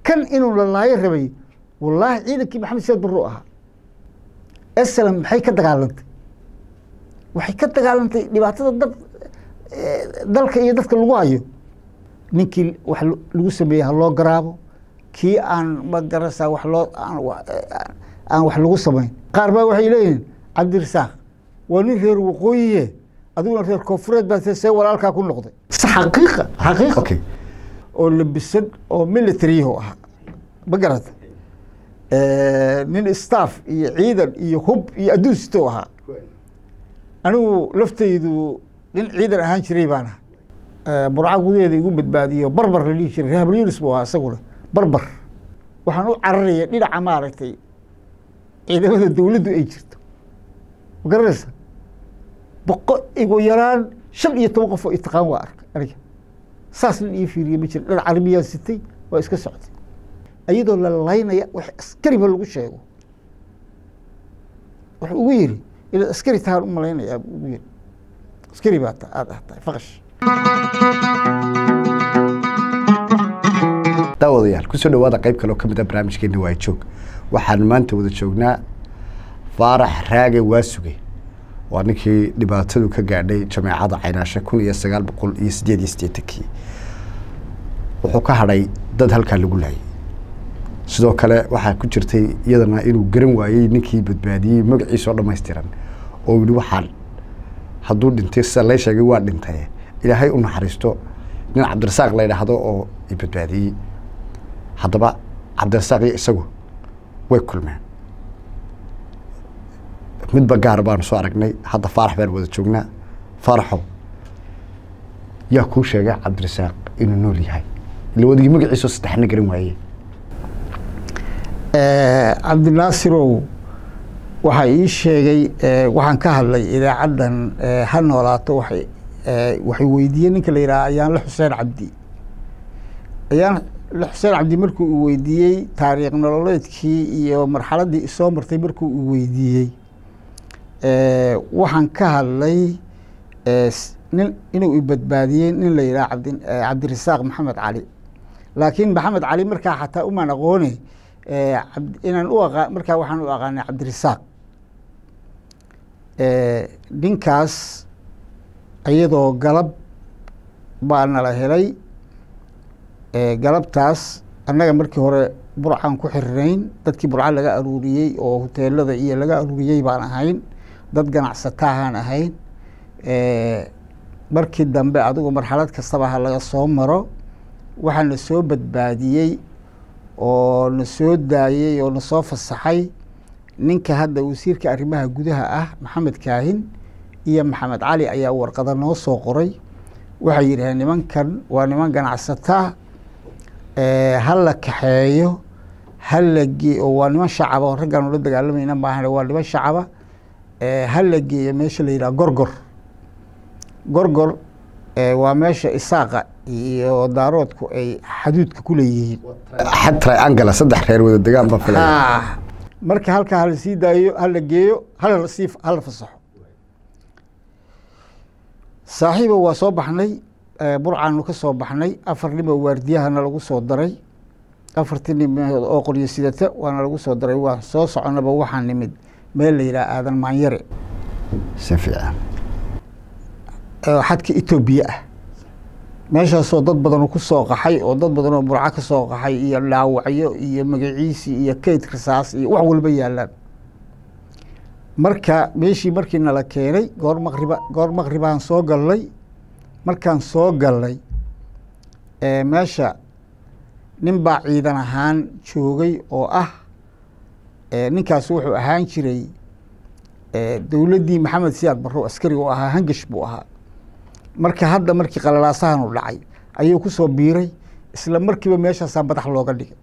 kan inuu la laayo rabay wallaahi ciidankii maxamed siyaad barro ahaa eslam maxay ka dagaalantay waxay ka dagaalantay dhibaatada dad dalka iyo dadka lagu hayo ninkii wax lagu sameeyey ha loo garaabo kii aan ma garasa wax loo aan wax lagu samayn qaar baa waxay leeyihiin cabdirasaaq waa nin reer waqooyiye adiguna reer koonfureed baa see walaalkaa ku noqday xaqiiqa xaqiiqa okay oo labisan oo militariyahu ahaa ma garata nin staff iyo ciidan iyo hub iyo adduun sito ahaa anigu laftaydu nin ciidan ahaan jiray baan aha burca gudaheeda igu badbaadiyo barbar la dhihi jiray rehabal yunis buu ahaa isaguna barbar waxaan u cararaya dhinaca maaragtay ciidamada dowladdu ay jirto ma garanaysa boqo igu yaraan shan iyo toban qof oo itaqaan waa arkay aniga saas nin ii fiiriye ma jira dhinac carabiyaan sitay waa iska socday iyadoo la laynaya wax askariba lagu sheego wuxuu ugu yiri inaad askari tahaan u malaynayaa buu ugu yiri askari baa ta aada ah tahay faqash daawadayaal kusoo dhawaada qayb kale oo ka mid a barnaamijkeena waa joog waxaan maanta wada joognaa faarax raage waasuge waa ninkii dhibaatadu ka gaadhay jameecada caynaashe kun iyo sagaal boqol iyo sideed iyo siddeetankii wuxuu ka hadhay dad halkaa lagu laayay sidoo kale waxaa ku jirtay iyadana inuu garan waayey ninkii badbaadiyey magaciisa oo dhammaystiran oo yihi waxaan hadduu dhintay sida lay sheegay waa dhintay ilaahay u naxariisto nin cabdirasaaq la yidhaahdo oo i badbaadiyey haddaba cabdirasaaq iyo isagu way kulmeen midba gaar baanu soo aragnay hadda faarax baan wada joognaa faaraxow yaa kuu sheegay cabdirasaaq inuu nool yahay ila wadigii magaciisoo saddexna garan waaye cabdinaasirow waxaa ii sheegay waxaan ka hadlay idaacaddan ha noolaato waxay waxay weydiiyeen ninka la yidhaha ayaanle xuseen cabdi ayaan le xuseen cabdi markuu uu weydiiyey taariikh nololeedkii iyo marxaladdii isoo martay markuu uu weydiiyey waxaan ka hadlay nin inuu ibadbaadiyey nin la yidhaha cabdi cabdirasaaq maxamed cali laakiin maxamed cali markaa xataa umaan aqoone inaan u aqa markaa waxaan u aqaanay cabdirasaaq ninkaas iyadoo galab baa nala helay galabtaas annaga markii hore burcaan ku xirinayn dadkii burca laga aruuriyey oo huteelada iyo laga aruuriyey baan ahayn dad ganacsataahaan ahayn markii dambe adigu marxalad kastaba ha laga soo maro waxaa na soo badbaadiyey oo na soo daayey oo na soo fasaxay ninka hadda wasiirka arrimaha gudaha ah maxamed kaahin iyo maxamed cali ayaa warqada noo soo qoray waxay yidhaheen nimankan waa niman ganacsataa ha la kaxeeyo ha la gee oo waa niman shacaba oo raggaan ula dagaalamayna maahan waa niman shacaba ha la geeyo meesha la yidhaha gorgor gorgor waa meesha isaaqa iyo daaroodku ay xaduudka ku leeyihiin xad triangala saddex reer wada degaan baa filaya marka halkaa hala sii daayo hala geeyo hala sii hala fasaxo saaxiiba waa soo baxnay burcaanu ka soo baxnay afar nimo waardiyahana lagu soo daray afartii nimood oo qoryo sidata waana lagu soo daray waan soo soconaba waxaa nimid meel la yidhaha aadan maanyare si fiican xadka etoobiya ah meeshaasoo dad badan ku soo qaxay oo dad badan oo burco ka soo qaxay iyo dhaawacyo iyo magaciisi iyo keyd rasaas iyo wax walba yaalaan marka meeshii markii nala keenay goor maqriba goor maqribaan soo galnay markaan soo galnay meesha nin baa ciidan ahaan joogay oo ah ninkaas wuxuu ahaan jiray dowladdii maxamed siyaad barrow askari oo ahaa hangash buu ahaa marka hadda markii qalalaasahan u dhacay ayuu ku soo biiray isla markiiba meeshaasaa madax looga dhigay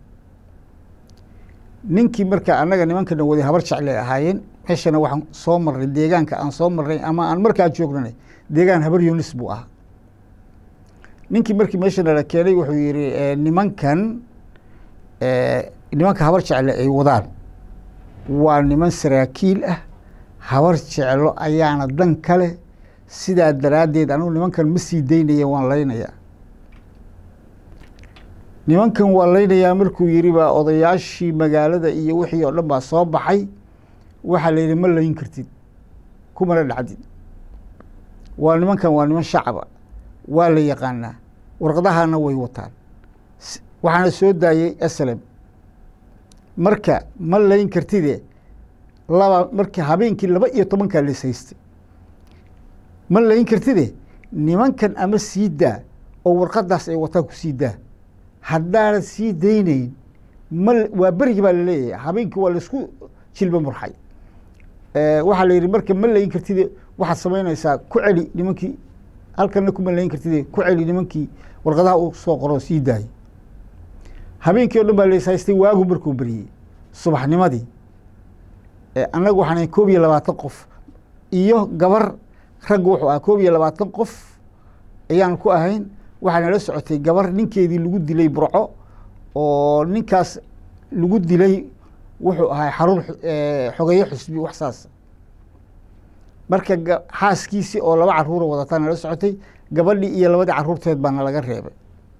ninkii marka annaga nimankana waday habar jeclay ahaayeen meeshana waxaan soo marnay deegaanka aan soo marnay ama aan markaa joognanay deegaan habar yunis buu ahaa ninkii markii meeshana la keenay wuxuu yihi nimankan nimanka habar jecle ay wadaan waa niman saraakiil ah habar jeclo ayaana dan kale sidaa daraaddeed anugu nimankan ma sii daynaya waan laynayaa nimankan waa laynayaa markuu yidhi baa odayaashii magaalada iyo wixii oo dhan baa soo baxay waxaa la yidhi ma layn kartid kumana dhacdid waa nimankan waa niman shacaba waa la yaqaanaa warqadahana way wataan waxaana soo daayey aslem marka ma layn kartide laba marka habeenkii laba iyo tobankaa lees haystay ma layn kartide nimankan ama sii daa oo warqadaas ay wataan ku sii daa haddaanad sii daynayn ma waa berigi baa laleeyahay habeenkii waa laisku jilba murxay waxaa la yidhi marka ma layn kartide waxaad samaynaysaa ku celi nimankii halkana kuma layn kartide ku celi nimankii warqadaha uu soo qoro sii daayay habeenkii o dhan baa lees haystay waagu markuu beriyey subaxnimadii annagu waxaan koob iyo labaatan qof iyo gabar raggu wuxuu ahaa koob iyo labaatan qof ayaan ku ahayn waxaa nala socotay gabar ninkeedii lagu dilay burco oo ninkaas lagu dilay wuxuu ahaa xarun xogeeye xusbi wax saas marka xaaskiisii oo laba caruura wadataa nala socotay gabadhii iyo labadii caruurteed baa nalaga reebay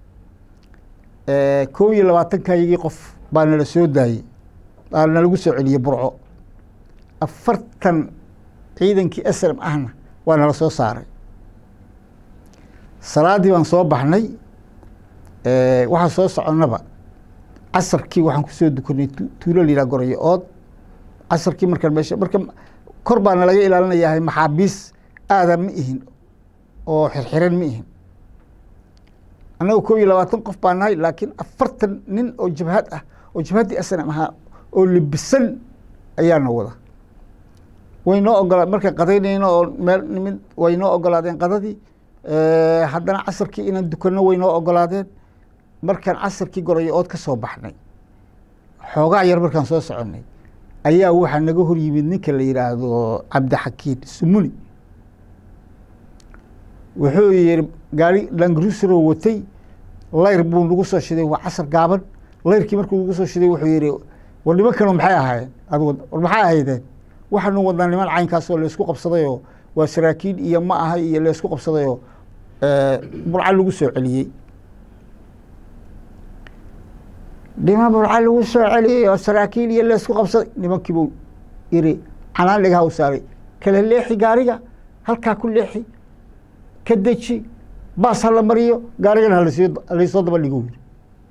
koob iyo labaatankayagii qof baa nala soo daayey baa nalagu soo celiyey burco afartan ciidankii aslam ahna waa nala soo saaray salaaddii baan soo baxnay waxaan soo soconnaba casarkii waxaan kusoo dukanay tuulo layidhaha gorayo ood casarkii markaan meesha marka kor baana laga ilaalinayahay maxaabiis aadan ma ihin oo xirxiran ma ihin annaga koob iyo labaatan qof baa nahay laakiin afartan nin oo jabhad ah oo jabhaddii asnam ahaa oo libisan ayaana wada way noo ogola markaan qadaynayno oo meel nimid way noo ogolaadeen qadadii haddana casarkii inaan dukanno way noo ogolaadeen markaan casarkii gorayo ood ka soo baxnay xoogaa yar markaan soo soconnay ayaa waxaa naga hor yimid ninka la yidhaahdo cabdixakiin sumuni wuxuu yihi gaari langrusro watay layr buu nagu soo shiday waa casar gaaban layrkii markuu nagu soo shiday wuxuu yihi war nimankanu maxay ahaayeen ad war maxay ahaydeen waxaanu wadnaa niman caynkaasoo laysku qabsadayoo waa saraakiin iyo ma aha iyo laysku qabsadayoo burca lagu soo celiyey dhima burca lagu soo celiyey oo saraakiil iyo laysku qabsaday nimankiibuu yiri canaan dhagaha u saaray kala leexi gaariga halkaa ku leexi ka deji baas hala mariyo gaarigana halaysoo daba dhigo yiri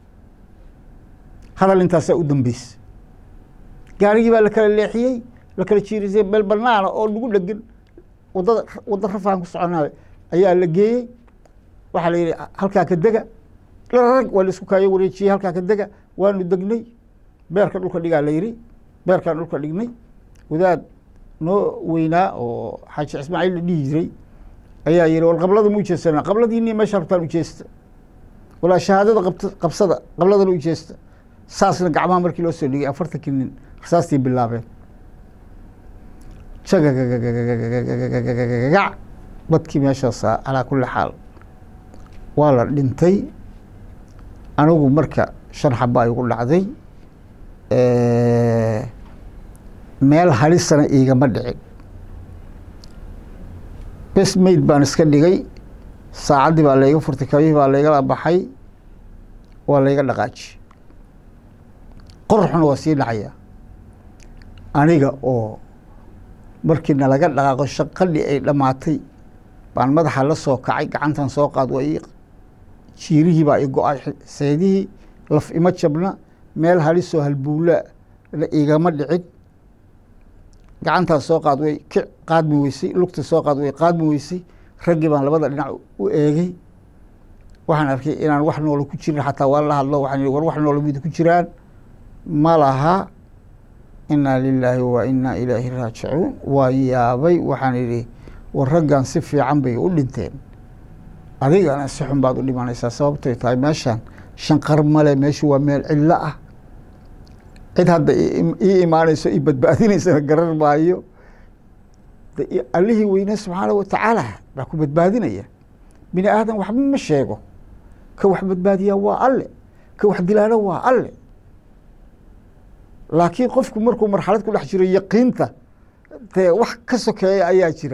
hadal intaasaa u dambeysa gaarigii baa la kala leexiyey la kala jiirisay meel banaana oo lagu dhegan wadada wadda rafaan ku soconaayo ayaa la geeyey waxaa la yidhi halkaa ka dega rag waa la isku kaayo wareejiyey halkaa ka dega waanu degnay beerka dhulka dhigaa la yidhi beerkaan dhulka dhignay wadaad noo weynaa oo xaaji ismaaciil la dhihi jiray ayaa yihi war qablada ma ujeedsana qabladiini meesha rabtaan ujeesta walaa shahaadada qabt qabsada qabladana ujeesta saasna gacmaha markii loo soo dhigay afartankii nin rasaastii bilaabeen jagagagagagac badkii meeshaasa calaa kulli xaal waa la dhintay anigu marka shan xaba igu dhacday meel halisana iigama dhicin bes mayd baan iska dhigay saacaddii baa layga furtay kabihii baa laygala baxay waa layga dhaqaaji qorxuna waa sii dhacaya aniga oo markii nalaga dhaqaaqo shaqadii ay dhammaatay baan madaxa la soo kacay gacantan soo qaad waa ii jiirihii baa i go-ay seydihii laf ima jabna meel halisoo halbuula la igama dhicin gacantaan soo qaad way ki qaadmi weysay lugta soo qaad way qaadmi weysay raggii baan labada dhinac u eegay waxaan arkay inaan wax noola ku jirin xataa waan la hadlo waxaan war wax noola mid ku jiraan ma laha inaa lilaahi wa inaa ilaahi raajicuun waan yaabay waxaan idhi war raggan si fiican bay u dhinteen adigana si xun baad u dhimanaysaa sababtoy tahay meeshaan shanqar male meeshu waa meel cidlo ah cid hadda ii imaanayso i badbaadinaysana garar maayo allihii weyne subxaana watacaala baa ku badbaadinaya bini aadan waxba ma sheego ka wax badbaadiyaa waa alle ka wax dilaana waa alle laakiin qofku markuu marxalad ku dhex jiro yaqiinta dee wax ka sokeeya ayaa jira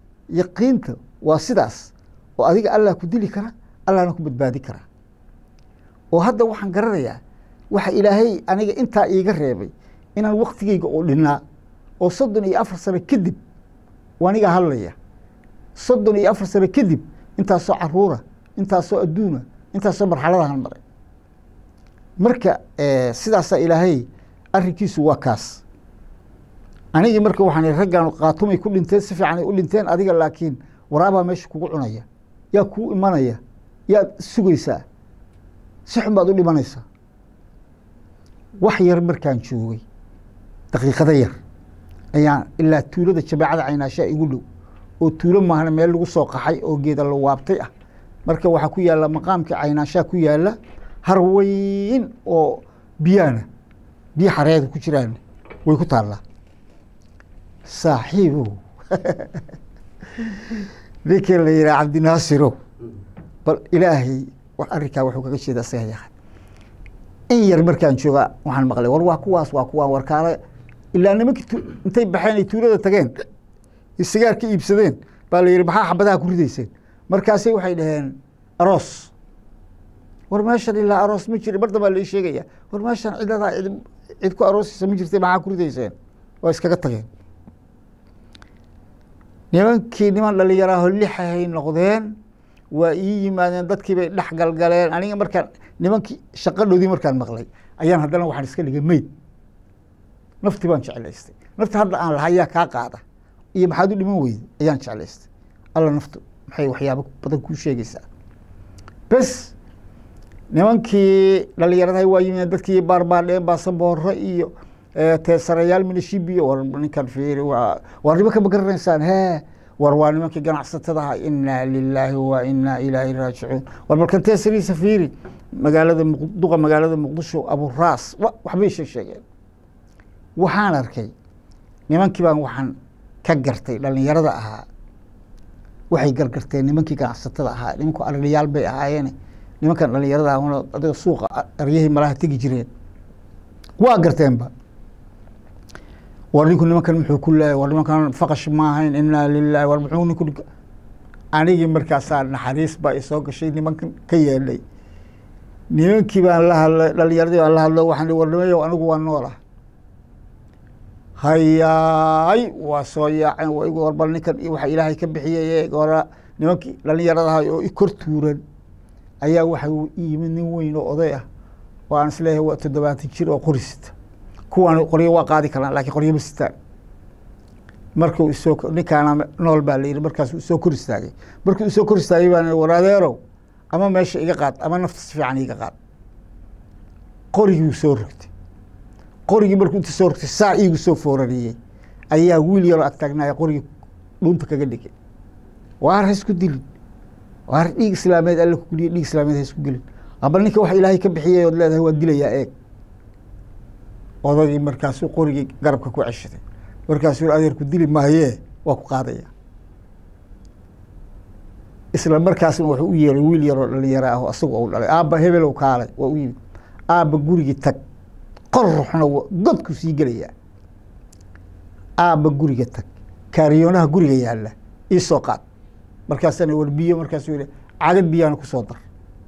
yaqiinta waa sidaas oo adiga allah ku dili kara allahna ku badbaadi kara oo hadda waxaan garanayaa waxa ilaahay aniga intaa iiga reebay inaan waktigeyga oo dhinnaa oo soddon iyo afar sano kadib aniga hadlaya soddon iyo afar sano kadib intaasoo caruura intaasoo adduuna intaasoo marxaladahan maray marka sidaasaa ilaahay arrinkiisu waa kaas anigii marka waxaan raggan qaatumay ku dhinteen si fiican ay u dhinteen adiga laakiin waraabaa meesha kugu cunaya yaa kuu imanaya yaad sugaysaa si xun baad u dhimanaysaa wax yar markaan joogay daqiiqada yar ayaan ilaa tuulada jabeecada caynaashaa igu dhow oo tuulo maahna meel lagu soo qaxay oo geeda la waabtay ah marka waxaa ku yaalla maqaamka caynaashaa ku yaalla har weyn oo biyaana biyo xareeda ku jiraan way ku taallaa saaxiibow ninkii la yidhaha cabdinaasirow bal ilaahay wax arrinkaa wuxuu kaga jeeda isaga yaqaan in yar markaan jooga waxaan maqlay war waa kuwaas waa kuwaan warkaale ilaa nimankii intay baxeen ay tuulada tageen sigaar ka iibsadeen baa la yidhi maxaa xabadaha ku ridayseen markaasay waxay dhaheen aroos war meeshan ilaa aroos ma jiri mar dambaa lai sheegaya war meeshan cidadaa cid cid ku aroosaysa ma jirtay maxaa ku ridayseen waa iskaga tageen nimankii niman dhalinyaraaho lixahay noqdeen waa ii yimaadeen dadkii bay dhex galgaleen aniga markaan nimankii shaqadhoodii markaan maqlay ayaan haddana waxaan iska dhigay meyd naftii baan jeclaystay nafti hadda aan lahaa yaa kaa qaada iyo maxaad u dhiman weyday ayaan jeclaystay alla naftu maxay waxyaabo badan kuu sheegaysaa bes nimankii dhalinyaradaha waa yimideen dadkii baarbaadheen baasaboorro iyo teesarayaal minishibiyo war ninkan fiiri waa war nimanka ma garanaysaan hee war waa nimankii ganacsatadaha inaa lilaahi wa inaa ilaahi raajicuun war balkan teesariisa fiiri magaalada duqa magaalada muqdisho aburaas waxbay sheeg sheegeen waxaan arkay nimankii baan waxaan ka gartay dhalinyarada ahaa waxay gargarteen nimankii ganacsatada ahaa nimanku arliyaal bay ahaayeen nimankan dhalinyarada ah adiga suuqa aryahii malaha tegi jireen waa garteenba war ninku nimankan muxuu ku leeyahy war nimankan faqash ma ahayn inaa lilahi war muxuu ninku anigii markaasaa naxariis baa isoo gashay nimankan ka yeedhay nimankii baan la hadlay dhalinyaradii baan la hadlo waxaan war nimayow anigu waa noolah hayaay waa soo yaaceen waa igu warbal ninkan waxa ilaahay ka bixiyay hora nimankii dhalinyaradaha oo i kor tuuran ayaa waxa yimid nin weyn oo oday ah oo aan isleeyahay waa toddobaatan jir oo qori sita kuwaan qoryo waa qaadi karaan lakiin qoryo ma sitaan markuu isoo ninkaana nool baa la yidhi markaasuu isoo kor istaagay markuu isoo kor istaagay baan war adeerow ama meesha iga qaad ama nafta si fiican iga qaad qorigii soo rogtay qorigii markuu inta soo rogtay saa iigu soo foorariyey ayaa wiil yaroo agtaagnaya qorigii dhunta kaga dhigay waar ha isku dilin waar dhiig islaameed alle ku guliya dhiig islaameed ha isku gelin aba ninka wax ilaahay ka bixiyay ood leedahay waa dilayaa eeg odagii markaasuu qorigii garabka ku ceshaday markaasuu adeerku dili maayee waa ku qaadaya isla markaasna wuxuu u yeeray wiil yaroo dhalinyaro ah oo asagu u dhalay aabba hebelow kaalay waa u yimid aabba gurigii tag qoruxna godku sii gelayaa aabba guriga tag kaariyoonaha guriga yaalla iisoo qaad markaasana war biyo markaasuu yihi cagad biyaana kusoo dar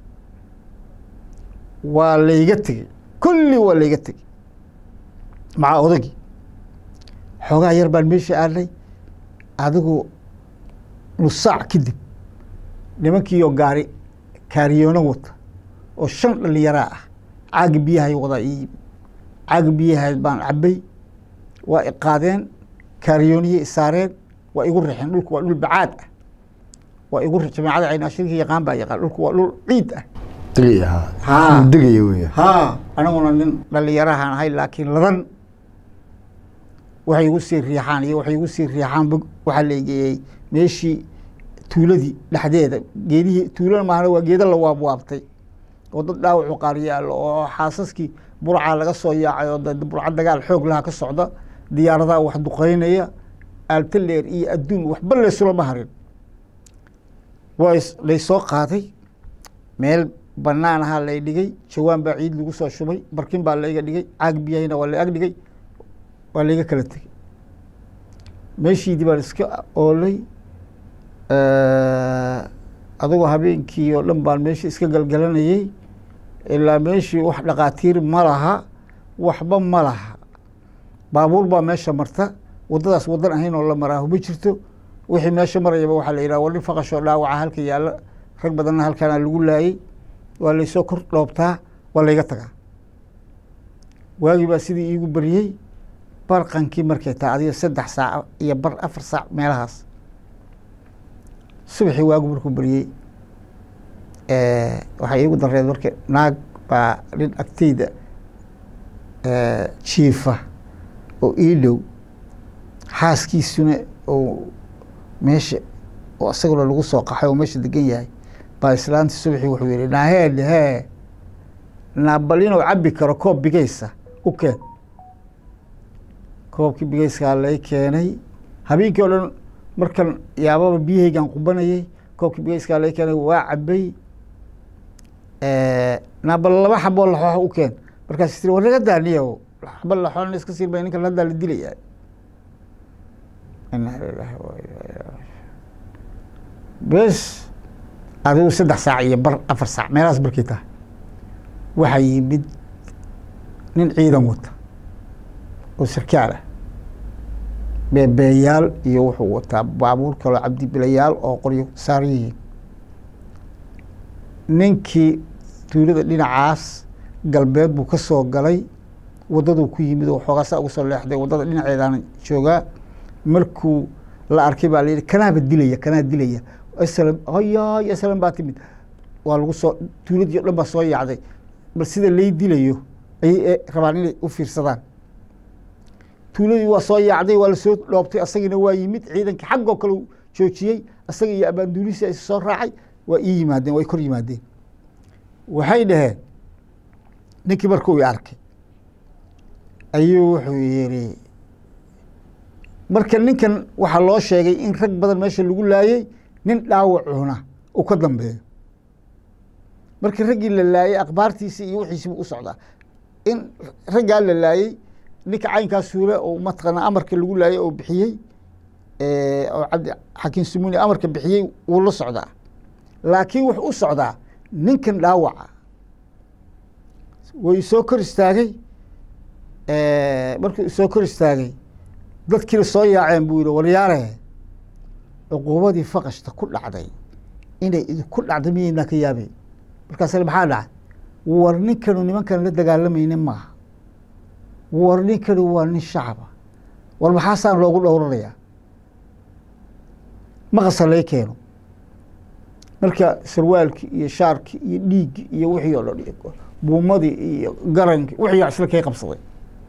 waa layga tegey kulli waa layga tegey maca odagii xoogaa yar baan meesha aadnay adigu nus saac kadib nimankiioo gaari kaariyoono wata oo shan dhalinyaraa ah caaga biyahay wadaa ii yimid caaga biyahay baan cabay waa iqaadeen kaariyooniyey isaareen waa igu rixeen dhulku waa dhul bacaad ah waa igu jamaacada caynaashirka yaqaan baa yaqaan dhulku waa dhul ciid ah degaya Haa. degaya wey haa aniguna nin dhalinyarahaan ahay laakiin ladan waxay igu sii riixaan iyo waxay igu sii riixaan bog waxaa la egeeyey meeshii tuuladii dhexdeeda geedihii tuulana maahana waa geeda la waabwaabtay oo dad dhaawacu qaar yaallo oo xaasaskii burcaa laga soo yaacay oo dad burca dagaal xoog laha ka socda diyaaradaha wax duqeynaya aaltaleer iyo adduun waxba laysulama harin waa is- laysoo qaaday meel banaan ahaa lay dhigay jawaan baa ciid lagu soo shubay barkin baa layga dhigay caag biyahina waa la ag dhigay waa layga kala tegey meeshiidii baan iska oolay adigoo habeenkii oo dhan baan meesha iska galgalanayey ilaa meeshii wax dhaqaatiir ma laha waxba ma laha baabuur baa meesha marta waddadaas waddan ahayn oo la maraahu ma jirto wixii meesha marayaba waxaa la yidhaha war nin faqashoo dhaawaca halka yaalla rag badanna halkaana lagu laayey waa laysoo kor dhoobtaa waa layga tagaa waagii baa sidii iigu beriyey barqankii markay tahay adiga saddex saac iyo bar afar saac meelahaas subaxii waagu markuu beriyey waxaa iigu dareed marka naag baa nin agteyda jiifa oo ii dhow xaaskiisuna oo meesha oo isaguna lagu soo qaxay oo meesha degan yahay baa islaantii subaxii wuxuu yihi naaheen hee naabal inuu cabbi karo koob bigaysa u keen koobkii bigayskaa lay keenay habeenkii oo dhan markan yaababa biyahaygaan qubanayay koobkii bigayskaa lay keenay waa cabay naabal laba xaboo laxoox u keen markaas tiri war naga daaniyo xaba laxoona iska siin bay ninkan haddaa la dilayaa inaa lilahi wa inaa ilaihi bes adigu saddex saac iyo bar afar saac meelahaas markay tahay waxaa yimid nin ciidan wata oo sarkaal ah beebeeyaal iyo wuxuu wataa baabuur kaloo cabdibilayaal oo qoryo saaran yihiin ninkii tuulada dhinacaas galbeed buu ka soo galay waddaduu ku yimid oo xoogaasaa uga soo leexday waddada dhinaceedaana joogaa markuu la arkay baa layihi kanaaba dilaya kanaa dilaya aslam hayaay aslam baa timid waa lagu soo tuuladii o dhan baa soo yaacday bal sida lay dilayo ayay rabaan inay u fiirsadaan tuuladii waa soo yaacday waa lasoo dhoobtay asagiina waa yimid ciidankii xaggoo kale joojiyey asaga iyo abaanduulisi is soo raacay waa ii yimaadeen way kor yimaadeen waxay dhaheen ninkii markuu i arkay ayuu wuxuu yihi marka ninkan waxaa loo sheegay in rag badan meesha lagu laayey nin dhaawacuna uu ka dambeeyo markii raggii la laayey akhbaartiisi iyo wixiisibu u socdaa in raggaa la laayey ninka caynkaa suule oo mataqaana amarka lagu laayey oo bixiyey oo cabdi xakiim sumuni amarka bixiyey wuu la socdaa laakiin wuxuu u socdaa ninkan dhaawaca way soo kor istaagay markuu soo kor istaagay dadkiina soo yaaceen buu yihi waryaare cuquubadii faqashta ku dhacday inay idinku dhacday miyaynaa ka yaabeen markaasle maxaa dhacay war ninkanu nimankan la dagaalamayna maaha war ninkanu waa nin shacaba war maxaasaan loogu dhowranayaa maqasa lay keeno marka sarwaalkii iyo shaarkii iyo dhiiggii iyo wixii oo dhan buumadii iyo garankii wixii isla kay qabsaday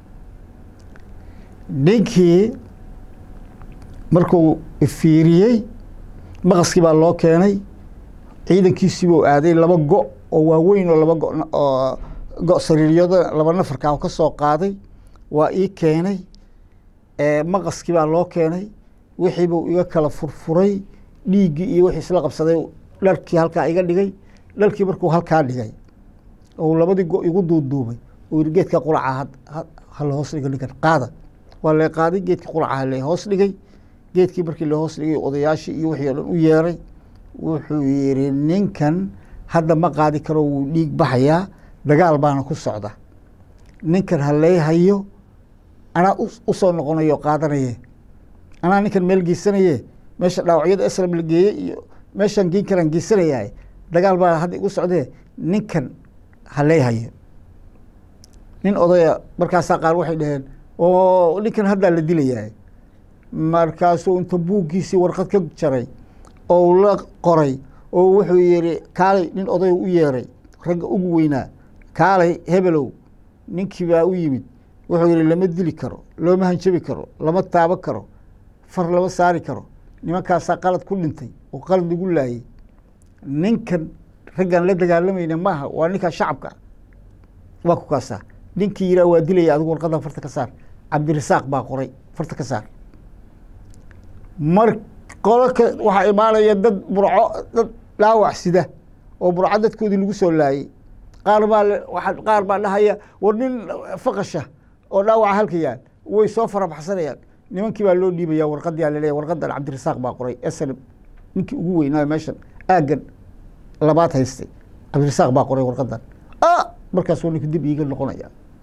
ninkii markuu fiiriyey maqaskii baa loo keenay ciidankiisiibuu aaday laba go oo waaweyn oo laba go oo go sariiryada laba nafarkaa ka soo qaaday waa ii keenay maqaskii baa loo keenay wixiibuu iga kala furfuray dhiiggii iyo wixii isla qabsaday dharkii halkaa iga dhigay dharkii markuu halkaa dhigay oo labadii go igu duuduubay oo yiri geedka quraca hala hoos dhiga ninkan qaada waa la qaaday geedkii quraca la hoos dhigay geedkii markii la hoos dhigay odayaashii iyo wixii o dhan u yeeray wuxuu yidhi ninkan hadda ma qaadi karo wuu dhiig baxayaa dagaal baana ku socda ninkan halay hayo anaa usoo noqonayo qaadanaye anaa ninkan meel geysanaye meesha dhaawacyada aslam la geeyey iyo meeshaan geen karaan geysanayaa dagaal baa hadda igu socdee ninkan halay hayo nin odaya markaasaa qaar waxay dhaheen oo ninkan haddaa la dilayaa markaasuu inta buuggiisii warqad ka jaray oo la qoray oo wuxuu yihi kaalay nin oday u yeeray ragga ugu weynaa kaalay hebelow ninkii baa u yimid wuxuu yihi lama dili karo looma hanjabi karo lama taabo karo far lama saari karo nimankaasaa qalad ku dhintay oo qalad lagu laayey ninkan raggaan la dagaalamayna maaha waa ninkaa shacabka waa ku kaasaa ninkii yiraa waa dilaya adigu warqadan farta ka saar cabdirasaaq baa qoray farta ka saar mar qolaka waxaa imaanaya dad burco dad dhaawac sida oo burco dadkoodii lagu soo laayey qaar baa waa qaar baa dhahaya war nin faqasha oo dhaawaca halka yaal way soo farabaxsanayaan nimankii baa loo dhiibaya warqadyaa laleeya warqadan cabdirasaaq baa qoray slm ninkii ugu weynaayo meeshan aaggan labaad haystay cabdirasaaq baa qoray warqadan ah markaasuu ninku dib iiga noqonaya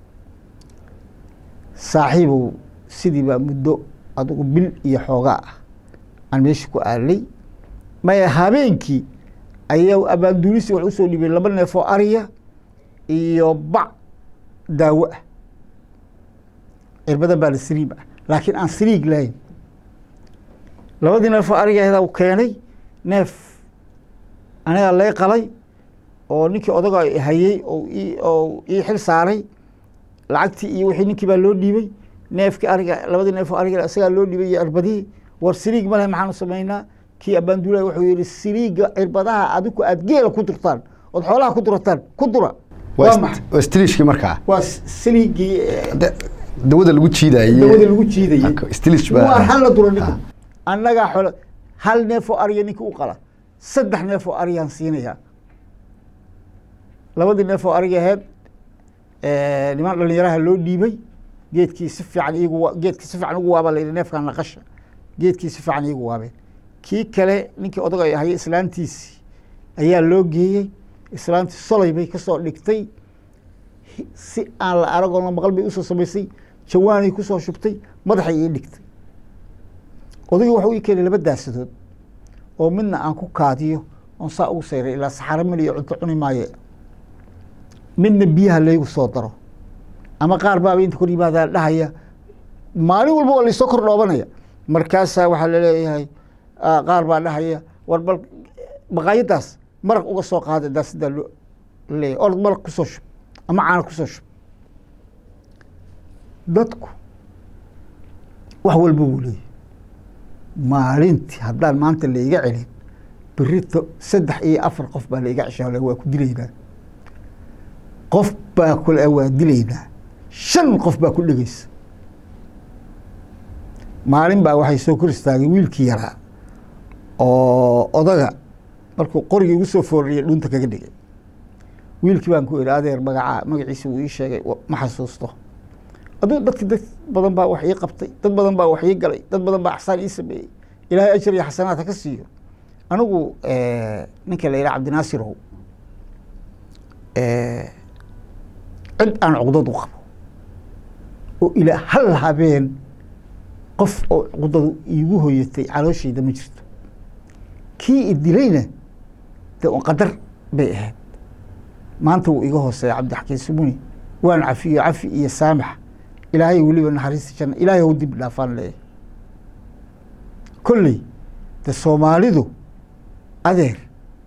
saaxiibow sidii baa muddo adugu bil iyo xoogaa ah aan meesha ku aalay maya habeenkii ayaa abaanduulisi wax usoo dhibay laba neef oo ariya iyo bac daawo ah cirbadan baa la siriib ah laakiin aan siriig lahayn labadii neef oo arigeeda u keenay neef anigaa lay qalay oo ninkii odaga hayey oo ii oo ii xil saaray lacagtii iyo wixii ninkii baa loo dhiibay neefkii ariga labadii neef oo ariga isagaa loo dhiibay iyo cirbadihii war siriig ma leh maxaanu samaynaa kii abaanduulaha wuxuu yihi siriiga cirbadaha adiku aad geela ku durtaan ood xoolaha ku durataan ku dura waa maxay waa stiliishkii markaa waa siriigii Da- dawada lagu jiidayay dawada lagu jiidayey stilish baa waa hal la duro ninka Ah. annagaa xolo hal neef oo ariya ninka u qala saddex neef oo ariyaan siinayaa labadii neef oo ariga aheyd niman dhalinyaraha loo dhiibay geedkii si fiican iigu wa- geedkii si fiican ugu waaba la yidhi neefkan naqasha geedkii si fiican iigu waabeen kii kale ninkii odaga ay hayay islaantiisii ayaa loo geeyey islaantii solay bay kasoo dhigtay hi- si aan la aragoo la maqal bay usoo samaysay jawaanay kusoo shubtay madaxay ii dhigtay odagii waxuu ii keenay laba daasadood oo midna aan ku kaadiyo oon saa ugu sayray ilaa saxaro maliyo cunto cuni maaye midna biyaha laygu soo daro ama qaar baaba inta kor yimaadaa dhahaya maalin walba waa laysoo kor dhoobanaya markaasaa waxaa laleeyahay ah, qaar baa dhahaya war bal baqaayadaas maraq uga soo qaada daasidaa loo leeyahay orod maraq kusoo shub ama caana kusoo shub dadku wax walba wuu leeyahay maalintii haddaan maanta laiga celin berito saddex iyo afar qof baa laiga ceshaa waa ku dilaynaa qof baa kule waa dilaynaa shan qof baa ku dhegeysa maalin baa waxay soo kor istaagay wiilkii yaraa oo odaga markuu qorigii igu soo fooriyay dhunta kaga dhigay wiilkii baan ku iri adeer magacaa magaciisa wuu ii sheegay wa- ma xasuusto aduu dadki dad badan baa wax ii qabtay dad badan baa wax ii galay dad badan baa axsaan ii sameeyey ilaahay ajar iyo xasanaad ha ka siiyo anigu ninka la yidhaha cabdinaasirow cid aan cuqdad u qabo oo ilaa hal habeen qof oo cuqdadu iigu hoyatay calooshayda ma jirto kii i dilayna de un qadar bay ahayd maanta wuu iga hooseeya cabdixakiin sumuni waan cafiyo cafi iyo saamax ilaahay weliba naxariista janna ilaahay hau dib dhaafaan leeyahay kolley de soomaalidu adeer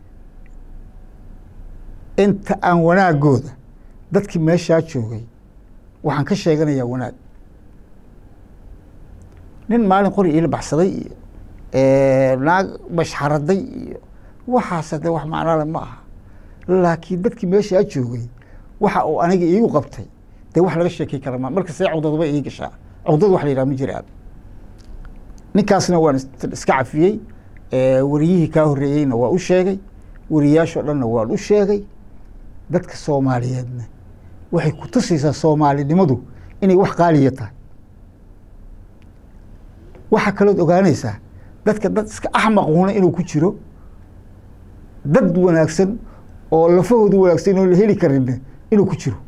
inta aan wanaagooda dadkii meeshaa joogay waxaan ka sheeganayaa wanaag nin maalin qori iila baxsaday iyo naag bashxaraday iyo waxaase de wax macnale ma aha laakiin dadkii meeshaa joogay waxa uu aniga iigu qabtay dee wax laga sheekey kara ma marka see cugdaduba ii gashaa cugdad wax la yidhaha ma jiraan ninkaasna waan iska cafiyey wariyihii kaa horreeyeyna waa u sheegay wariyaashoo dhanna waan u sheegay dadka soomaaliyeedna waxay ku tusaysaa soomaalinimadu inay wax qaaliya tahay waxaa kalood ogaanaysaa dadka dad iska axmaquuna inuu ku jiro dad wanaagsan oo lafahoodu wanaagsan oo la heli karinna inuu ku jiro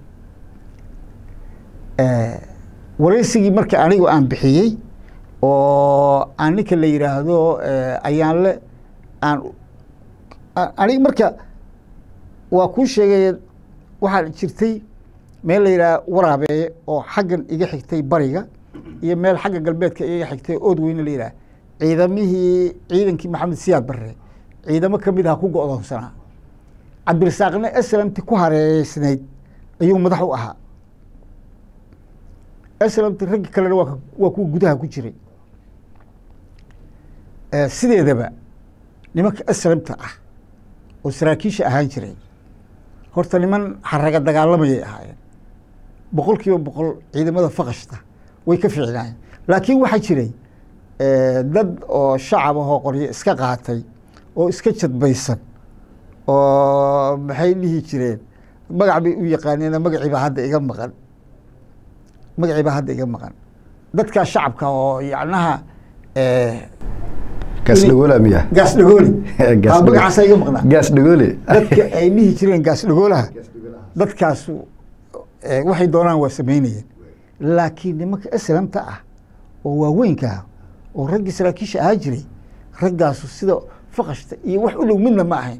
waraysigii marka anigu aan bixiyey oo aan ninka la yidhaahdo ayaanle aan aniga marka waa kuu sheegay waxaa jirtay meel la yidhaha waraabeeye oo xaggan iga xigtay bariga iyo meel xagga galbeedka iga xigtay ood weyne la yidhaha ciidamihii ciidankii maxamed siyaad barre ciidamo ka mid aha ku go-doonsanaa cabdirasaaqna eslamti ku hareereysnayd ayuu madax u ahaa eslamti raggi kalena waa waa kuwa gudaha ku jiray sideedaba nimanka eslamta ah oo saraakiisha ahaan jiray horta niman xaraga dagaalamayay ahaayeen boqol kiiba boqol ciidamada faqashta way ka fiicnaayeen laakiin waxaa jiray dad oo shacab ahoo qoryo iska qaatay oo iska jadbaysan oo maxay dhihi jireen magac bay u yaqaaneen magaciibaa hadda iga maqan magaciibaa hadda iga maqan dadkaa shacabka oo yacnaha gaas dhagoole miya gaas dhagoole Gaas magacaasa iga maqnaa gaas dhagoole dadka ay dhihi jireen gaas dhagoolaha dadkaasu eh, waxay doonaan waa samaynayeen laakiin nimanka aslamta ah oo waaweynka ah oo raggii saraakiisha ahaa jiray raggaasu sida faqashta iyo wax u dhow midna ma ahayn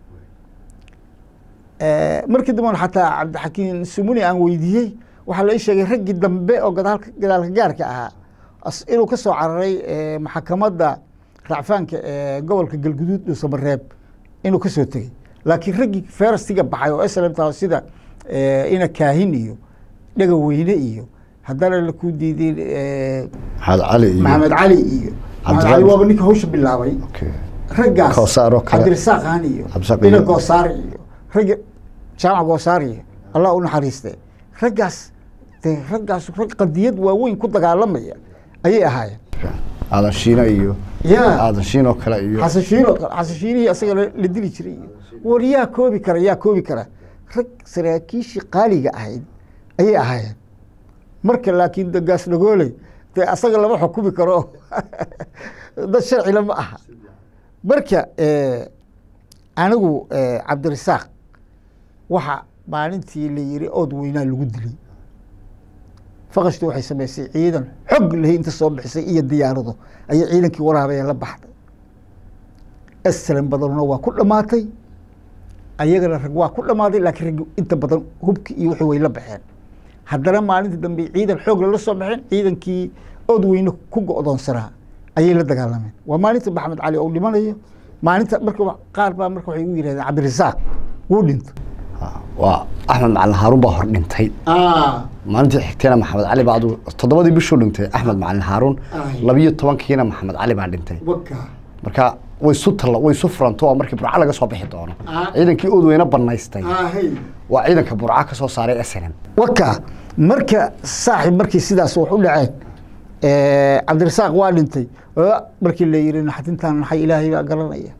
Eh, markii dambe xataa cabdixakiin sumuni aan weydiiyey waxaa la ii sheegay raggii dambe oo gadaalka gadaalka gaarka ahaa as- inuu ka soo cararay eh, maxkamadda racfaanka ee gobolka galguduud dhuusamareeb inuu ka soo tegey laakiin raggii ferastiga baxay oo islamta sida eh, ina kaahin iyo dhega weyne iyo haddana la ku diiday eh, maxamed cali iyo maxamed cali iyo maxamed cali waaba ninka hawsha bilaabay Okay. raggaas Koosaar oo kale. cabdirasaaq han iyo Cabdirasaaq ina iyo- goosaar iyo ragga jaamac goosaar iyo allah u naxariiste raggaas dee raggaas rag qadiyad waaweyn ku dagaalamaya ayay ahaayeen aadan shiina iyo Ya. aadan shiin oo kale iyo xasan shiin oo kale xasan shiinihii asaga la la dili jiray iyo war yaa koobi kara yaa koobi kara rag saraakiishii qaaliga ahayd ayay ahaayeen marka laakiin de gaas dhagooley dee asaga lama xukumi karo dad sharcila ma aha marka eh, anigu eh, cabdirasaaq waxa maalintii la yiri ood weynaa lagu dilay faqashtu waxay samaysay ciidan xog lahi inta soo bixisay iyo diyaarado ayay ciidankii waraabaya la baxday aslan badanuna waa ku dhammaatay ayagana rag waa ku dhammaaday laakiin rag inta badan hubki iyo wixii way la baxeen haddana maalintii dambe ciidan xoog lala soo baxeen ciidankii ood weyne ku go'doonsanaa ayay la dagaalameen waa maalinta maxamed cali oo dhimanayo maalinta marka wa- qaar baa marka waxay u yidhahdeen cabdirasaaq wuu dhinto waa axmed macalin haaruun baa hor dhintay maalintii xigtayna maxamed cali baa adu toddobadii bishuu dhintay axmed macalin haaruun Ay. labiyo tobankiina maxamed cali baa dhintay waka marka way isu talla way isu furanto oo markii burca laga soo bixi doono Ah. ciidankii oodweyne banaystay ahay waa ciidanka burca ka soo saaray snm waka marka saaxib markii sidaas wax u dhaceen eh, cabdirasaaq waa dhintay oo markii la yiri naxatintan naxay ilaahay baa garanaya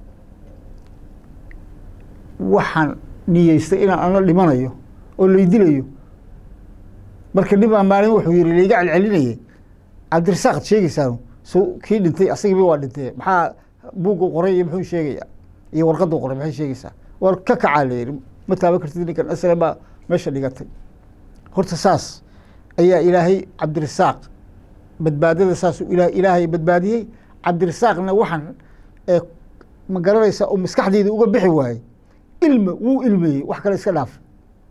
waxaan niyeystay inaan ana dhimanayo oo lay dilayo marka nin baa maalin wuxuu yiri layga celcelinayay cabdirasaaq ad sheegaysaan so kii dhintay asagiiba waa dhintay maxaa buugga qoray iyo muxuu sheegaya iyo warqadda qoray maxay sheegaysaa war ka kacaa la yiri ma taaban kartid ninkan aslan baa meesha dhigatay horta saas ayaa ilaahay cabdirasaaq badbaadada saas ila- ilaahay badbaadiyey cabdirasaaqna waxaan ee ma garanaysa oo maskaxdeyda uga bixi waayey ilma wuu ilmeeyey wax kale iska dhaaf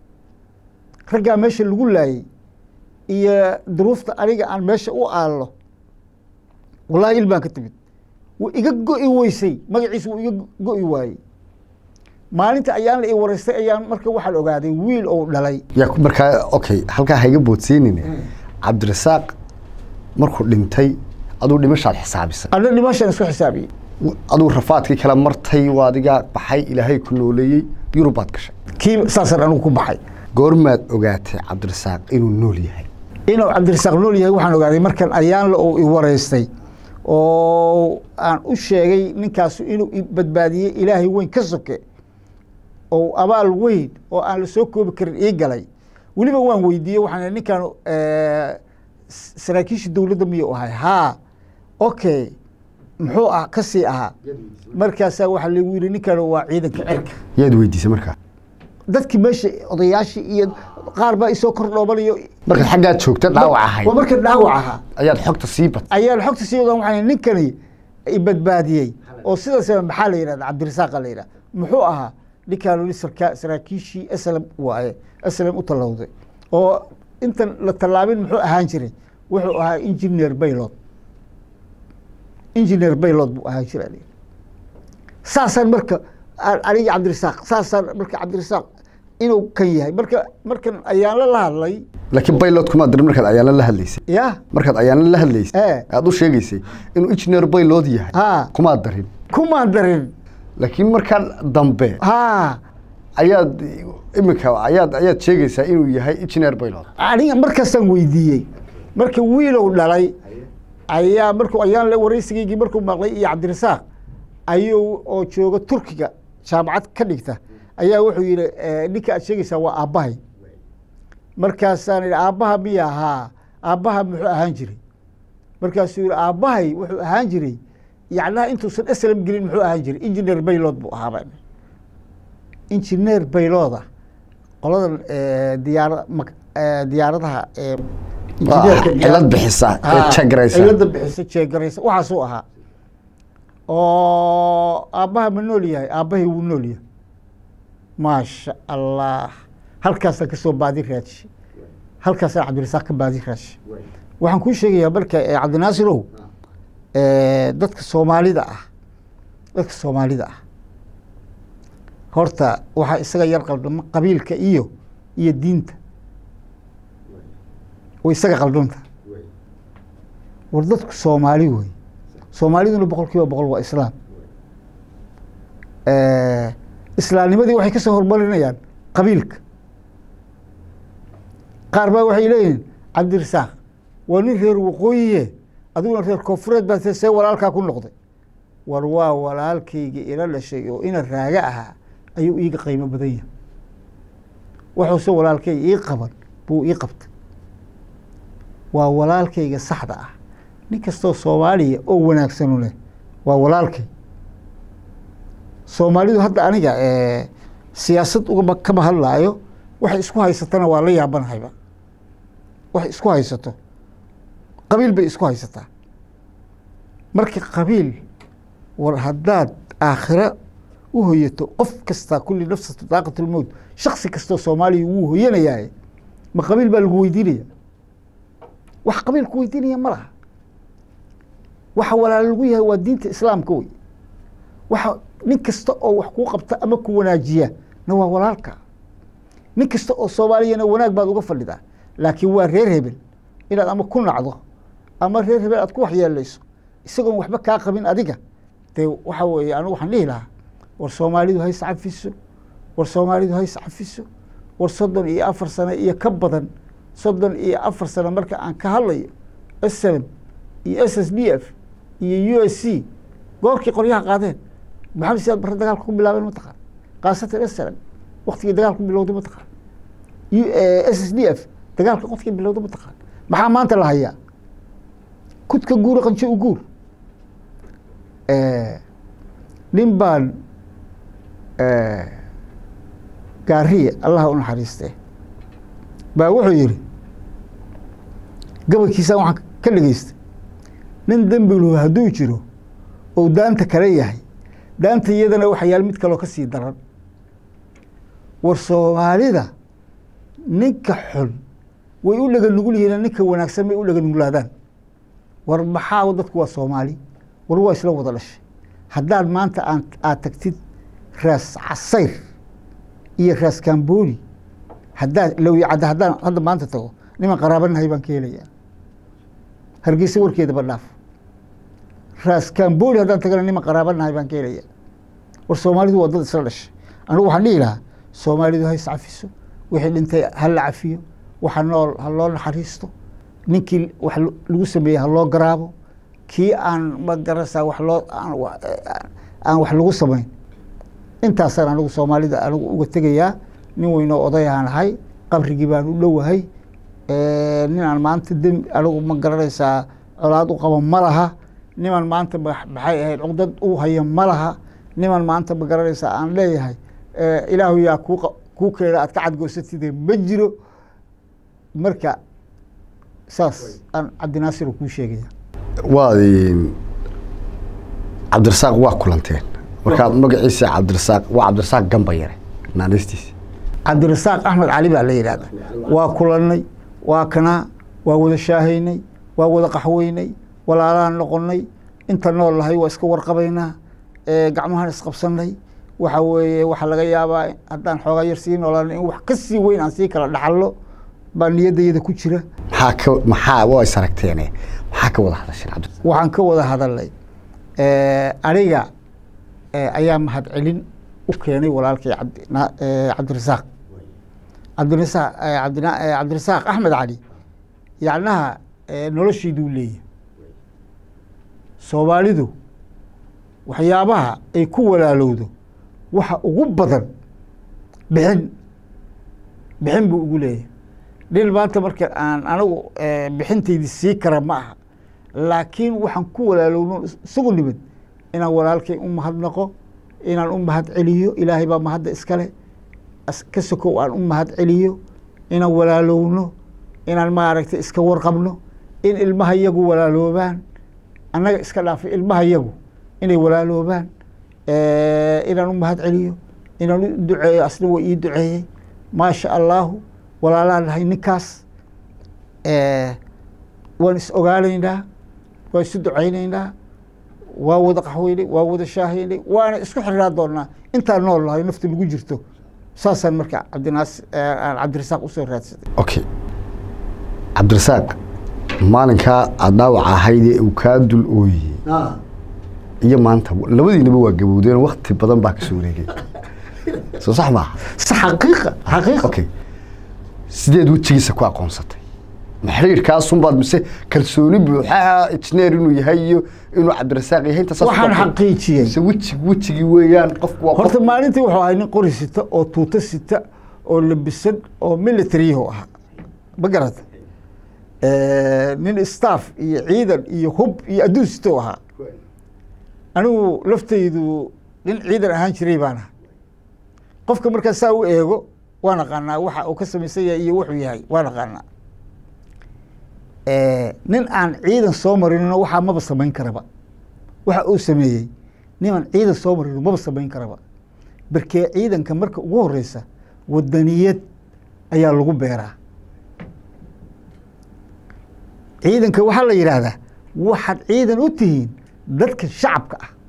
raggaa meesha lagu laayey iyo duruufta aniga aan meesha u aallo wallahi ilmaan ka timid wuu iga go'i weysay magaciisa wuu iga go'i waayey maalinta ayaan la i waraystay ayaan marka waxaan ogaaday wiil ou dhalay yaa ku- markaa okay halkaa hayga boodsiinine cabdirasaaq markuu dhintay aduu dhimashaad xisaabisay ana dhimashaan isku xisaabiyey aduu rafaadkii kala martay waa adigaa baxay ilaahay ku nooleeyey yurubaad gashay kii saasaan anigu ku baxay goormaad ogaatay cabdirasaaq inuu nool yahay inuu cabdirasaaq nool yahay waxaan ogaaday markan ayaanla uu i waraystay oo aan u sheegay ninkaasu inuu i badbaadiyey ilaahay weyn ka soke oo abaal weyn oo aan la soo koobi karin ii galay weliba waan weydiiyey waxaan ninkan s- saraakiisha dowladda miyuu ahay haa okay muxuu ah kasii ahaa markaasaa waxaa lagu yidhi ninkan waa ciidanka cirka yaad weydiisay markaa dadkii meesha odayaashii iyo qaar baa isoo kor dhoobanayo markaad xaggaad joogta dhaawac ahayd waa marka dhaawac ahaa ayaad xogta sii bat ayaan xogta sii wadan waxaan ninkani i badbaadiyey oo sidaas maxaa la yidhahda cabdirasaaqa la yidhahda muxuu ahaa ninkaan weli sarkaa saraakiishii aslam waaye aslam u tallowday oo intan la tallaabin muxuu ahaan jiray wuxuu ahaa engineer baylod engineer baylod buu ahaan jiray aniga. saasaan marka aan- aniga cabdirasaaq saasaan marka cabdirasaaq inuu kan yahay marka markan ayaanla la hadlay laakiin baylot kumaad dirin markaad ayaana la hadlaysay ya markaad ayaana la hadlaysay Eh. aad u sheegaysay inuu engineer baylod yahay Ha. kumaad darin kumaan darin laakiin markaan dambe ha ayaad iminka ayaad ayaad sheegaysaa inuu yahay engineer baylod aniga markaasaan weydiiyey marka wiilow dhalay ayaa markuu ayaan la waraysigaygii markuu maqlay iyo cabdirasaaq ayuu oo jooga turkiga jaamacad ka dhigta ayaa wuxuu yidhi eh, ninka aad sheegaysaa waa aabbahay markaasaan idhi aabbaha miya haa aabbaha muxuu ahaan jiray markaasuu yidhi aabbahay wuxuu ahaan jiray yacnaha intuusan aslam gelin muxuu ahaan jiray engineer baylod buu ahaaba engineer baylooda qoladan eh, diyaara mak- eh, diyaaradaha eh, Waa injineerka cilad diyaar- bixisa ee Ah, jeegaraysa. cilada bixisa jeegaraysa waxaasuu ahaa oo aabbaha ma nool yahay aabbahay wuu nool yahay maasha allah halkaasaan kasoo baadi raaji halkaasaan cabdirasaaq ka baadi raaji waxaan kuu sheegayaa marka eh, cabdinaasirow eh, dadka soomaalida ah dadka soomaalida ah horta waxaa isaga yar qaldama qabiilka iyo iyo diinta way isaga qaldanta war dadku soomaali wey soomaaliduna boqol kiiba boqol waa islaam Eh, islaamnimadii waxay kasoo hormarinayaan qabiilka qaar baa waxay leeyihiin cabdirasaaq waa nin reer waqooyiye adiguna reer koonfureed baa see see walaalkaa ku noqday war waa walaalkayga ila dhashay oo ina raaga ahaa ayuu iiga qiimo badan yahay wuxuuse walaalkayga ii qaban buu ii qabtay waa walaalkayga saxda ah nin kastoo soomaaliya oo wanaagsanu leh waa walaalkay soomaalidu hadda aniga eh, siyaasad ugama kama hadlaayo waxay isku haysatana waa la yaabanahayba waxay isku haysato qabiil bay isku haysataa marka qabiil war haddaad aakhira u hoyato qof kasta kulli nafsatu daaqatulmowt shaksi kastoo soomaaliya wuu hoyanayaaye ma qabiil baa lagu weydiinaya wax qabiil ku weydiinaya ma laha waxa walaalo lagu yahay waa diinta islaamka wey waxa nin kasta oo wax kuu qabta ama ku wanaajiya na waa walaalka nin kasta oo soomaaliyana wanaag baad uga fadhidaa laakiin waa reer hebel inaad ama ku nacdo ama reer hebel aad ku waxyeelayso isagoon waxba kaa qabin adiga dee waxa weeye anigu waxaan dhihi lahaa war soomaalidu hays cafiso war soomaalidu hays cafiso war soddon iyo afar sano iyo ka badan soddon iyo afar sano marka aan ka hadlayo slm iyo s s d f iyo u s c goorkii qoryaha qaadeen maxamed siyaad barre dagaalka ku bilaabeen mataqaan khaasatan slm waktigii dagaalku bilowday mataqaan s s d f dagaalka qofkii bilowday mataqaan maxaa maanta la hayaa kudka guura qanjo u guur nin baan gaariye allaha u naxariiste baa wuxuu yidhi gabalkiisaan waxaan ka dhegeystay nin dembilu hadduu jiro ou daanta kale yahay daanta iyadana waxa yaal mid kaloo ka sii daran war soomaalida ninka xun way u dhaga nugul yihiin ninka wanaagsan may u dhaga nuglaadaan war maxaa dadku waa soomaali war waa isla wada dhashay haddaad maanta aan aad tagtid raas casayr iyo raas kambooni haddaad lowyacadda haddaan hadda maanta tago niman qaraabanahay baan ka helayaa hargeysa warkeedaba dhaaf raas kambooni haddaan tagana niman qaraabanahay baan ka helayaa war soomaalidu waa dad isla dhashay anigu waxaan dhihi lahaa soomaalidu ha iscafiso wixii dhintay ha la cafiyo waxa nool ha loo naxariisto ninkii wax lagu sameeyey ha loo garaabo kii aan magarasa wax loo aan wax lagu samayn intaasaan anigu soomaalida anigu uga tegayaa nin weynoo odayahaan ahay qabrigii baan u dhowahay nin aan maanta dem anigu ma garanaysaa colaad u qaba ma laha niman maanta maxay ahayd cugdad u haya ma laha niman maanta ma garanaysaa aan leeyahay ilaahu yaa kuu kuu keena aad ka cadgoysatide ma jiro marka saas aan cabdinaasir kuu sheegaya waad cabdirasaaq waa kulanteen markaad magaciisa cabdirasaaq waa cabdirasaaq gamba yare naanistiisa cabdirasaaq axmed cali baa la yidhahda waa kulannay waa kanaa waa wada shaahaynay waa wada qaxweynay walaalaan noqonnay inta nool lahay waa iska warqabaynaa gacmahaan isqabsannay waxa weeye waxaa laga yaabaa haddaan xoogaa yar sii noolaan in wax ka sii weyn aan sii kala dhaxallo baa niyaddayada ku jira maxaa ka maxaa waa is aragteene maxaa ka wada hadasheen cabdi waxaan ka wada hadalnay aniga ayaa mahadcelin u keenay walaalkay cabdirasaaq cabdirasaaq cabdirasaaq axmed cali yacnaha noloshiiduu leeyahay soomaalidu waxyaabaha ay ku walaalowdo waxa ugu badan bixin bixin buu ugu leeyahay nin maanta marka aan anigu bixintaydi sii kara ma aha laakiin waxaan ku walaalowno isagu nimid inaan walaalkay u mahadnaqo inaan u mahad celiyo ilaahay baa mahadda iskale ka sokow aan u mahad celiyo inaan walaalowno inaan maaragtay iska warqabno in ilmaha yagu walaaloobaan annaga iska dhaafay ilmaha yagu inay walaaloobaan inaan u mahad celiyo inaan u duceeyo asna waa ii duceeyey maasha allahu walaalaan nahay ninkaas waan is ogaanaynaa waan isu ducaynaynaa waa wada qaxweynay waa wada shaahaynay waana isku xirnaa doonaa intaan nool nahay nafta lagu jirto saasaan marka cabdinaas cabdirasaaq usoo raadsaday okay cabdirasaaq maalinkaa aada dhaawac ahaydee uu kaa dul ooyey iyo maanta labadiinaba waa gabowdeen wakti badan baa kasoo wareegay soo sax maaha xaqiiqa xaqiiqa okay sideed wejigiisa ku aqoonsatay ma xiriirkaasunbaad mise kalsooni buuxaa injineer inuu yahay iyo inuu cabdirasaaq yahay inta saas waxaan xaqiijiyey mise wejig wejigii weeyaan qofku waa qof horta maalintii wuxuu ahay nin qori sita oo tuuto sita oo labisan oo militariyahu ahaa ma garata nin staff iyo ciidan iyo hub iyo adduun sita u ahaa anigu laftaydu nin ciidan ahaan jiray baan aha qofka markaa saa u eego waan aqaanaa waxa uu ka samaysan yahay iyo wuxuu yahay waan aqaanaa nin aan ciidan soo marinino waxaa maba samayn karaba waxa uu sameeyey nin aan ciidan soo marino maba samayn karaba barkee ciidanka marka ugu horeysa wadaniyad ayaa lagu beeraa ciidanka waxaa la yidhaahdaa waxaad ciidan u tihiin dadka shacabka ah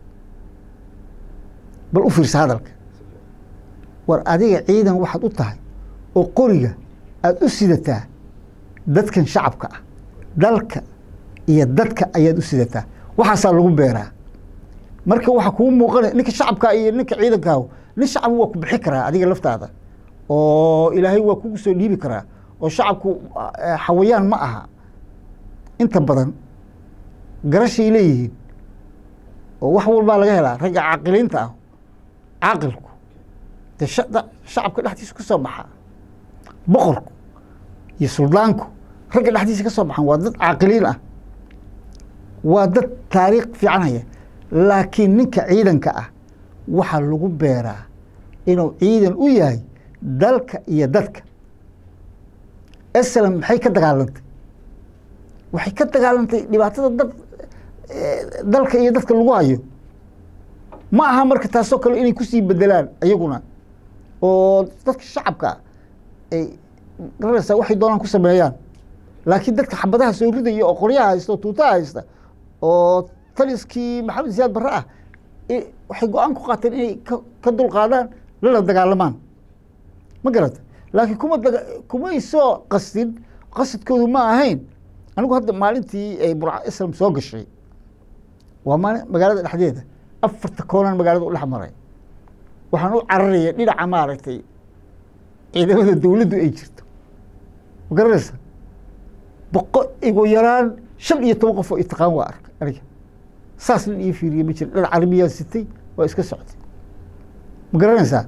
bal u fiirsa hadalka war adiga ciidan waxaad u tahay oo qoriga aada u sidataa dadkan shacabka ah dalka iyo dadka ayaad u sidataa waxaasaa lagu beeraa marka waxaa kuu muuqanaya ninka shacabkaa iyo ninka ciidankaahu nin shacab waa ku bixi karaa adiga laftaada oo ilaahay waa kugu soo dhiibi karaa oo shacabku xawayaan ma aha inta badan garashay leeyihiin oo wax walbaa laga helaa ragga caaqiliinta ah caaqilku dee shacabka dhexdiisa ka soo baxaa boqorku iyo suldaanku ragga dhexdiisa ka soo baxaan waa dad caaqiliin ah waa dad taariikh fiican haya laakiin ninka ciidanka ah waxaa lagu beeraa inuu ciidan u yahay dalka iyo dadka eslam maxay ka dagaalantay waxay ka dagaalantay dhibaatada dad dalka iyo dadka lagu hayo ma aha marka taasoo kale inay kusii bedelaan iyaguna oo dadka shacabka ay garanaysaa waxay doonaan ku sameeyaan laakiin dadka xabadaha soo ridaya oo qoryaha haysta oo tuutaha haysta oo taliskii maxamed siyaad barre ah waxay go-aan ku qaateen inay ka dulqaadaan lala dagaalamaan ma garata laakiin kuma daga kumay soo qastin qasadkoodu ma ahayn anigu hadda maalintii ay burca islam soo gashay waa maali magaalada dhexdeeda afarta koonaan magaalada u dhex maray waxaan u cararaya dhinaca maaragtay ciidamada dawladdu ay jirto ma garanaysa boqo igu yaraan shan iyo toban qof oo itaqaan waa arkay aniga saas nin ii fiiriye ma jira dhinac carabiyaan sitay waa iska soctay ma garanaysaa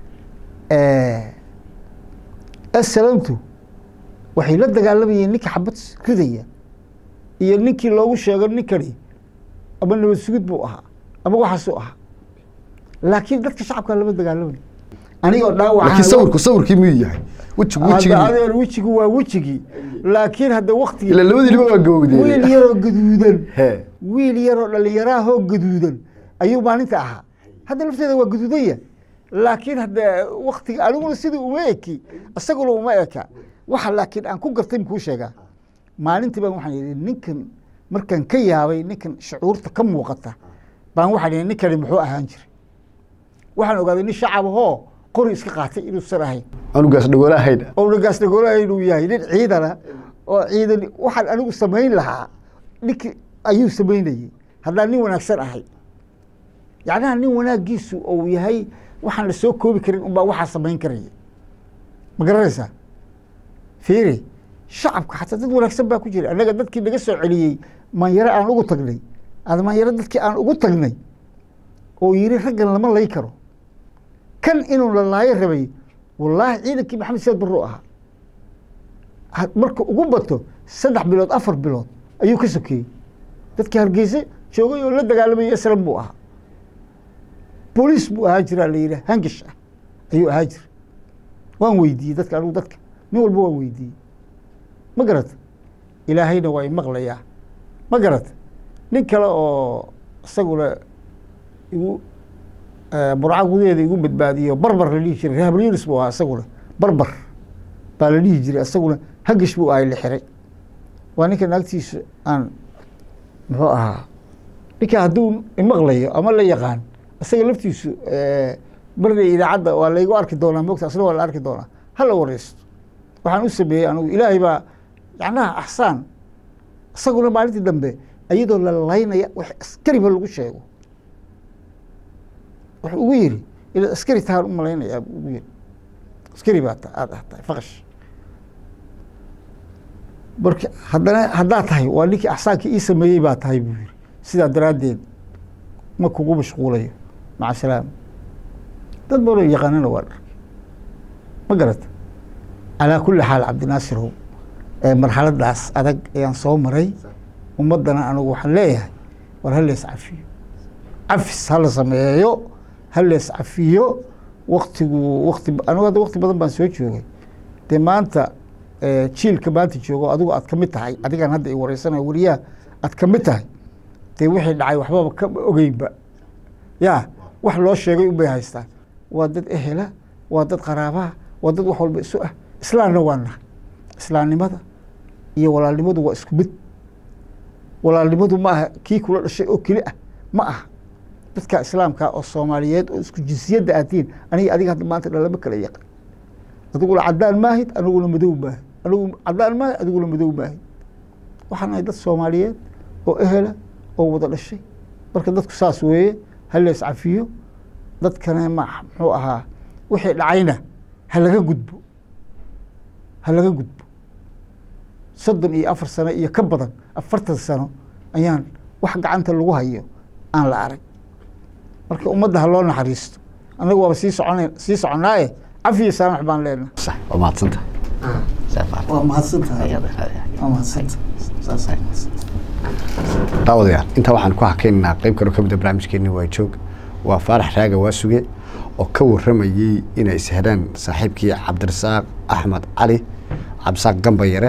asalaamtu waxay la dagaalamayeen ninka xabad ridaya iyo ninkii loogu sheego ninkani ama nabad sugid buu ahaa ama waxaasuu ahaa laakiin dadka shacabka lama dagaalamay anigoo laakiin sawirku sawirkii miyuu yahay wejigu wejigii dhaawacadeer wejigu waa wejigii laakiin hadda waktigii ila labadiiba waa gawowdeen wiil yaroo gaduudan he wiil yaroo dhalinyaraahoo gaduudan ayuu maalinta ahaa hadda lafteeda waa gaduudanya laakiin hadda waktiga aniguna sidii uma eki isaguna uma eka waxa laakiin aan ku gartay makuu sheegaa maalintii baan waxaan yidhi ninkan markaan ka yaabay ninkan shucuurta ka muuqata baan waxaan yidhi ninkani muxuu ahaan jiray waxaan ogaaday nin shacab ahoo qori iska qaatay inuusan ahayn anugaas dhagoolo ahayn oo nagaas dhagoolaha inuu yahay nin ciidana oo ciidan waxaan anigu samayn lahaa ninkii ayuu samaynayey haddaan nin wanaagsan ahay yacnaha nin wanaagiisu ou yahay waxaan la soo koobi karin unbaa waxaa samayn karaya ma garanaysaa fiiri shacabka xataa dad wanaagsan baa ku jira annaga dadkii naga soo celiyey maanyaro aan ugu tagnay ada maanyaro dadkii aan ugu tagnay oo yiri raggan lama lay karo kan inuu la laayo rabay wallaahi ciidankii maxamed siyaad barro ahaa ha- marka ugu bato saddex bilood afar bilood ayuu ka sokeeyey dadkii hargeyse joogay oo la dagaalamayay islam buu ahaa booliis buu ahaa jiraa la yidhi hangish ah ayuu ahaa jira waan weydiiyey dadka anigu dadka nin walba waan weydiiyey ma garata ilaahayna waa imaqlayaa ma garata nin kale oo isaguna igu burca gudaheeda igu badbaadiyo barbar la dhihi jiray rehabliris buu ahaa isaguna barbar baa la dhihi jiray isaguna hagish buu ahay la xiray waa ninka naagtiisu aan muxuu ahaa ninka hadduu imaqlayo ama la yaqaan isaga laftiisu marna idaacadda waa laygu arki doonaa mogta asna waa la arki doonaa hala wareysto waxaan u sameeyey anigu ilaahay baa yacnaha axsaan isaguna maalintii dambe iyadoo la laynaya wax askariba lagu sheego wuxuu ugu yiri inaad askari tahaan u malaynayaa buu ugu yiri askari baa ta aada ah tahay faqash marka haddana haddaad tahay waa ninkii axsaankii ii sameeyey baa tahay buu yiri sidaa daraaddeed ma kugu mashquulayo maca salaam dad badanoo yaqaanana waa dharkay ma garata calaa kulli xaal cabdinaasirow marxaladaas adag ayaan soo maray ummaddana anigu waxaan leeyahay war ha lees cafiyo cafis hala sameeyo ha lees cafiyo waktigu wakti anigu hadda wakti badan baan soo joogay dee maanta jiilka maanta joogo adigu aad ka mid tahay adigan hadda i wareysanayo weliyaha aad ka mid tahay dee wixii dhacay waxbaba kama ogeynba ya wax loo sheegay unbay haystaan waa dad ehela waa dad qaraabaha waa dad wax walba isu ah islaamna waa nahay islaamnimada iyo walaalnimadu waa isku mid walaalnimadu ma aha kii kula dhashay oo keli ah ma aha dadka islaamka oo soomaaliyeed oo isku jinsiyadda aadtiin aniga adiga hadda maanta dhalama kala yaqan adiguna cadaan maahid aniguna madow maahid anigu cadaan maahid adiguna madow maahid waxaan ahay dad soomaaliyeed oo ehela oo wada dhashay marka dadku saas weeye ha lees cafiyo dadkana ma muxuu ahaa wixii dhacayna ha laga gudbo ha laga gudbo soddon iyo afar sano iyo ka badan afartan sano ayaan wax gacanta lagu hayo aan la arag marka ummadda ha loo naxariisto annagu waaba sii socon sii soconaaye cafiyo saamax baan leenahay sax waa mahadsantahay waa mahadsantahay waa mahadsantahay saasay daawadayaal intaa waxaan ku hakaynaynaa qayb kaloo ka mid a barnaamijkeeni waa joog waa faarax raaga waasuge oo ka warramayey inay isheleen saaxiibkii cabdirasaaq axmed cali cabdirasaaq gambayare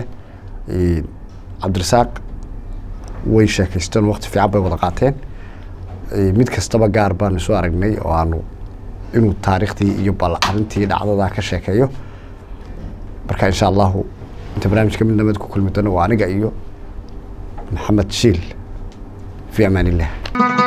cabdirasaaq way sheekaysteen waqti fiican bay wada qaateen mid kastaba gaar baanu soo aragnay oo aanu inuu taariikhdii iyo balcarintii dhacdadaa ka sheekeeyo marka insha allahu inta barnaamijka mid nabad ku kulmi doono waa aniga iyo maxamed shiil fi amaan illah